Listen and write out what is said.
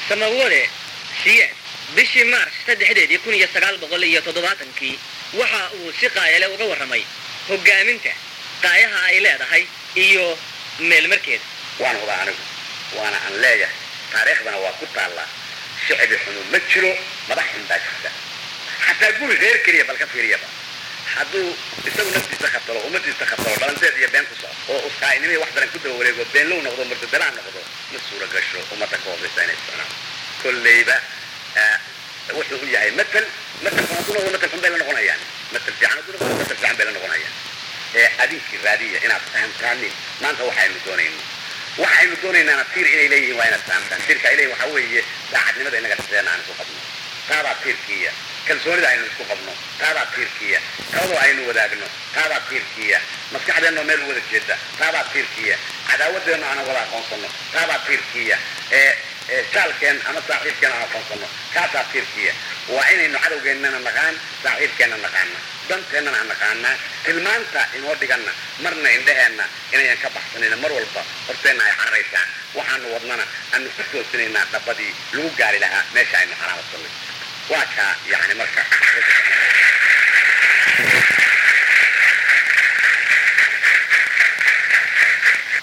samawade siyaad bishii maarch saddexdeedii kun iyo sagaal boqol iyo toddobaatankii waxa uu si qaayale uga warramay hoggaaminta qaayaha ay leedahay iyo meelmarkeeda waan hubaa anigu waana aan leeyahay taariikhdana waa ku taallaa shicbi xunu ma jiro madax xun baa jirta xataa guri reer keliya bal ka fiiriyaba hadduu isagu naftiisa khatalo ummadiisa khatalo dhalanteed iyo been ku socdo oo uskaa'inimihii wax daran ku daba wareego beenlow noqdo murtadalaan noqdo ma suura gasho ummadda ka hoosaysa inay socnaan kolleyba wuxuu u yahay matal matalkan hadduu noqdo matal xun bay la noqonayaan matal fiican hadduu noqdo matal fiican bay la noqonayaan ee adinkii raadiya inaad fahamtaanin maanta waxaynu doonayno waxaynu doonaynaana tiir inay leeyihiin waa inaad fahamtaan tiirka ay leeyihin waxaa weeye daacadnimada inaga dhexdeena aan isku qabno taadaa tiirkiiya kalsoonida aynu isku qabno taadaa tiirkiiya talada aynu wadaagno taadaa tiirkiiya maskaxdeenno meel u wada jeeda taadaa tiirkiya cadaawadeenno aanan wada aqoonsano taadaa tiirkiya ee jaalkeen ama saaxiibkeen aan aqoonsano kaasaa tiirkiya waa inaynu cadowgeennana naqaan saaxiibkeenna naqaana danteennana aan naqaanaa tilmaanta inoo dhiganna marna indhaheenna inayan ka baxsanayna mar walba horteenna ay cararaysaan waxaanu wadnana aanu ku toosinaynaa dhabadii lagu gaari lahaa meesha aynu xalaamadsanay waa kaa yani marka